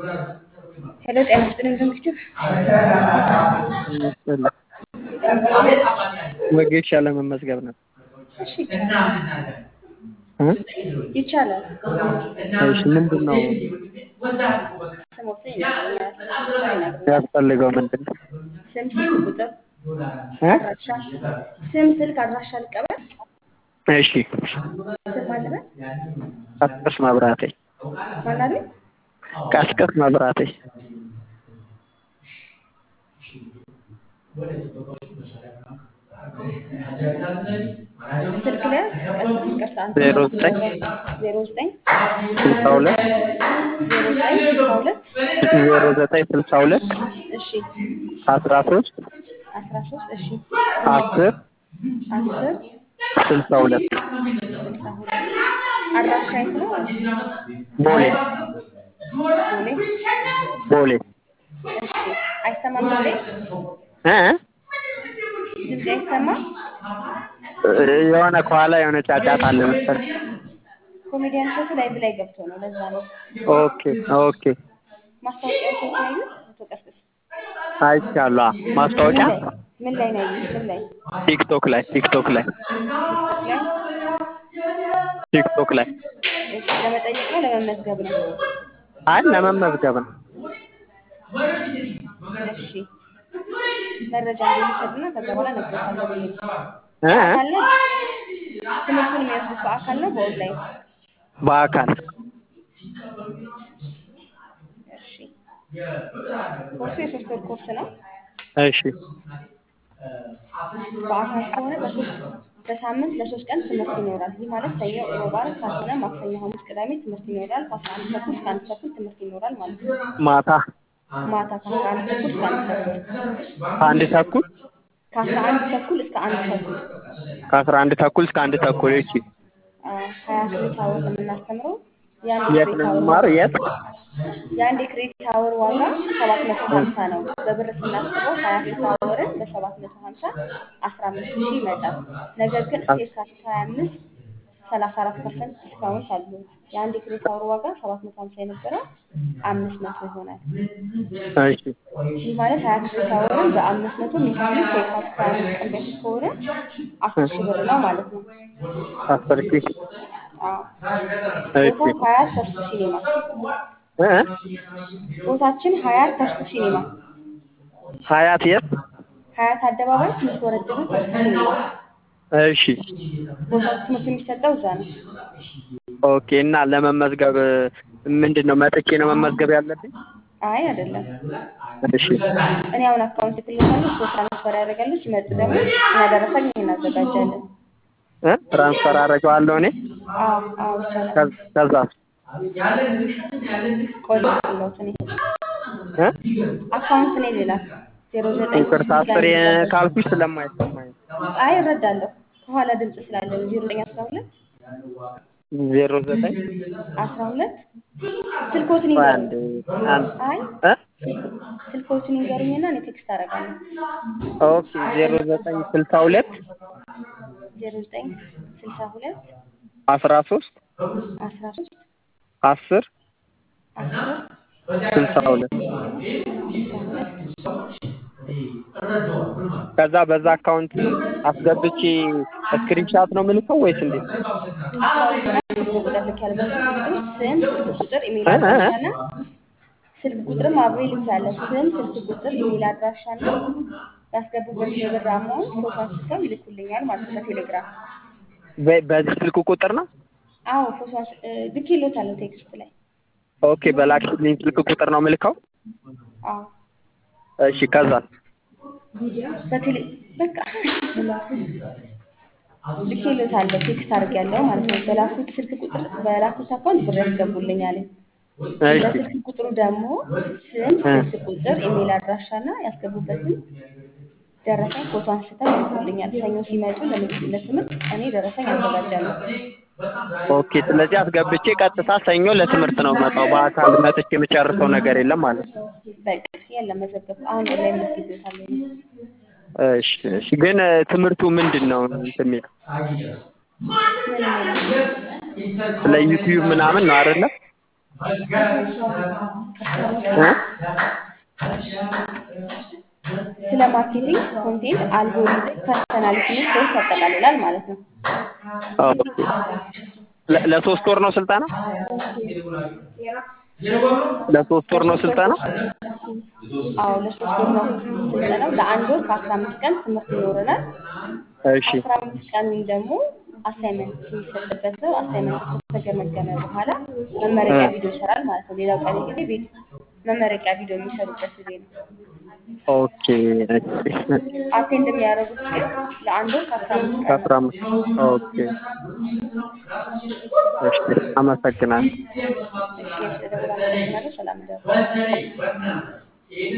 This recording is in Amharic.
ሄሎ ጤና ይስጥልኝ ዘንግቼው ወጌሻ ለመመዝገብ ነው። እሺ ይቻላል። እሺ ምንድን ነው ስሞት ይነግሩኛል። ያስፈልገው? ምንድን ነው ስም፣ ስልክ ቁጥር፣ እ? አድራሻ፣ ስም፣ ስልክ፣ አድራሻ ልቀበል። እሺ ስም አለበት ቀስቅስ መብራቴ ማናለ ቀስቅስ መብራቴ ስልክ ላይ ቀስቅስ ይቅርታ አንተ ዜሮ ዘጠኝ ዜሮ ዘጠኝ ስልሳ ሁለት ዜሮ ዘጠኝ ስልሳ ሁለት ዜሮ ዘጠኝ ስልሳ ሁለት እሺ አስራ ሶስት አስራ ሶስት እሺ አስር አስር ስልሳ ሁለት ስልሳ ሁለት አድራሻ የት ነው? ቦሌ ቦሌ ቦሌ እሺ አይሰማም ድምጼ እ? ድምጼ አይሰማም የሆነ ከኋላ የሆነ ጫጫታ አለ መሰለኝ። ኮሜዲያን ሾቱ ላይቭ ላይ ገብቶ ነው ለዛ ነው ኦኬ ኦኬ ማስታወቂያው ሾት ነው ያዩት አቶ ቀስቅስ አይቻለሁ። አ- ምን ማስታወቂያ ላይ ምን ላይ ነው ያዩት ምን ላይ ቲክቶክ ላይ ቲክቶክ ላይ ቲክቶክ ላይ ቲክቶክ ላይ እሺ ለመጠየቅ ነው ለመመዝገብ ነው አይ ለመመዝገብ ነው። እሺ መረጃ እንዲወሰድና ከዛ በኋላ እነግርሻለሁ ብዬ ነው እ? በአካል ነው ትምህርቱን የሚወስዱት በአካል ነው በኦንላይን በአካል እሺ ኮርሱ የሶስት ወር ኮርስ ነው እሺ በአካል ከሆነ በሶስት በሳምንት ለሶስት ቀን ትምህርት ይኖራል። ይህ ማለት ሰኞ፣ ሮብ፣ ዓርብ ካልሆነ ማክሰኞ፣ ሐሙስ፣ ቅዳሜ ትምህርት ይኖራል። ከአስራ አንድ ተኩል እስከ አንድ ተኩል ትምህርት ይኖራል ማለት ነው። ማታ ማታ ከአስራ አንድ ተኩል እስከ አንድ ተኩል ከአንድ ተኩል ከአስራ አንድ ተኩል እስከ አንድ ተኩል ከአስራ አንድ ተኩል እስከ አንድ ተኩል እሺ። አ፣ ሀያ ክሬዲት አወር ነው የምናስተምረው። የአንድ የት ክሬዲት ነው አወር የሚማረው? የት? የአንድ የክሬዲት አወር ዋጋ ሰባት መቶ ሀምሳ ነው። በብር ስናስበው ሀያ ክሬዲት አወርን በሰባት መቶ ሀምሳ አስራ አምስት ሺህ ይመጣል። ነገር ግን እስከ የካቲት ሀያ አምስት ሰላሳ አራት ፐርሰንት ዲስካውንት አሉ። የአንድ የክሬዲት አወር ዋጋ ሰባት መቶ ሀምሳ የነበረው አምስት መቶ ይሆናል። እሺ ይህ ማለት ሀያ ክሬዲት አወርን በአምስት መቶ የሚከፍሉት ከየካቲት ሀያ አምስት ቀን በፊት ከሆነ አስር ሺህ ብር ነው ማለት ነው። አስር ሺህ አዎ እሺ ቦታው ሀያት ተስፉ ሲኔማ እ? ቦታችን ሀያት ተስፉ ሲኔማ ሀያት የት? ሀያት አደባባይ ትንሽ ወረድ ብሎ ተስፉ ሲኔማ እሺ ቦታው ትምህርት የሚሰጠው እዛ ነው። ኦኬ። እና ለመመዝገብ ምንድን ነው መጥቼ ነው መመዝገብ ያለብኝ? አይ አይደለም። እሺ እኔ አሁን አካውንት ክልታለሁ እሱ ትራንስፈር ያደርጋሉ። ሲመጡ ደግሞ እኛ ደረሰኝ እናዘጋጃለን። እ? ትራንስፈር አደርገዋለሁ እኔ አዎ አዎ ይቻላል። ከ- ከዛ ቆይ ልውት እኔ እ? አካውንት እኔ ሌላ ዜሮ ዘጠኝ ይቅርታ አስሬ ካልኩሽ ስለማይሰማኝ አይ እረዳለሁ። ከኋላ ድምፅ ስላለ ነው። ዜሮ ዘጠኝ አስራ ሁለት ዜሮ ዘጠኝ አስራ ሁለት ስልኮትን ቆይ ይዘሩ አንድ አንድ አይ እ? ስልኮትን ይንገሩኝና እኔ ቴክስት አደርጋለሁ። ኦኬ ዜሮ ዘጠኝ ስልሳ ሁለት ዜሮ ዘጠኝ ስልሳ ሁለት አስራ ሶስት አስራ ሶስት አስር አስር ስልሳ ሁለት ስልሳ ሁለት ከዛ በዛ አካውንት አስገብቼ ስክሪንሻት ነው የምልከው ወይስ እንዴት? አካውንትና ስልክ ቁጥር ልክ ያለ በስልክ ቁጥር ስም፣ ስልክ ቁጥር፣ ኢሜል እ? እ? እ? አድራሻና ስልክ ቁጥርም አብሬ ልክ ያለ ስም፣ ስልክ ቁጥር፣ ኢሜል አድራሻና ያስገቡበት የብር አማውንት ፎቶ አንስተው ይልኩልኛል ማለት ነው በቴሌግራም። በ- በዚህ ስልክ ቁጥር ነው? አዎ ፎቶ አንስ ልኬልዎታለሁ ቴክስት ላይ። ኦኬ በላክሽልኝ ስልክ ቁጥር ነው የምልከው? አዎ እሺ ከዛ በቴሌ በቃ ልኬልዎታለሁ ቴክስት አድርጌያለሁ ማለት ነው። በላኩት ስልክ ቁጥር በላኩት አካውንት ብር ያስገቡልኛል። እሺ በስልክ ቁጥሩ ደግሞ ስም፣ ስልክ ቁጥር፣ ኢሜል አድራሻና ያስገቡበትን ደረሰኝ ፎቶ አንስተው ይልኩልኛል። ሰኞ ሲመጡ ለምግብ ለትምህርት እኔ ደረሰኝ አዘጋጃለሁ። ኦኬ ስለዚህ አስገብቼ ቀጥታ ሰኞ ለትምህርት ነው መጣው። በአካል መጥቼ የምጨርሰው ነገር የለም ማለት ነው። በቃ የለም መዘገብ አሁን ላይ መስጊዶታለሁ። እሺ እሺ። ግን እ፣ ትምህርቱ ምንድን ነው እንትን የሚለው ምን ምን ስለ ዩቲዩብ ምናምን ነው አይደለ? ከሰሩ እ? ስለ ማርኬቲንግ፣ ኮንቴንት፣ አልጎሪዝም፣ ፐርሰናሊቲ እና ሴልስ ያጠቃልላል ማለት ነው። ኦኬ። ለ- ለሶስት ወር ነው ስልጠና? ለሶስት ወር ነው ስልጠና? አዎ ለሶስት ወር ነው ስልጠናው። ለአንድ ወር ከአስራ አምስት ቀን ትምህርት ይኖረናል። እሺ አስራ አምስት ቀን ደግሞ አሳይመንት የሚሰጥበት ነው። አሳይመንት ከተገመገመ በኋላ መመረቂያ ቪዲዮ ይሰራል ማለት ነው። ሌላው ቀሪ ጊዜ ቤት መመረቂያ ቪዲዮ የሚሰሩበት ጊዜ ነው። ኦኬ። እሺ አቴንድ የሚያደርጉት ግን ለአንድ ወር ከአስራ አምስት ቀን ከአስራ ነው። አምስት ኦኬ። እሺ አመሰግናለሁ። እሺ ስለደወል አመሰግናለሁ። ሰላም እደሩ።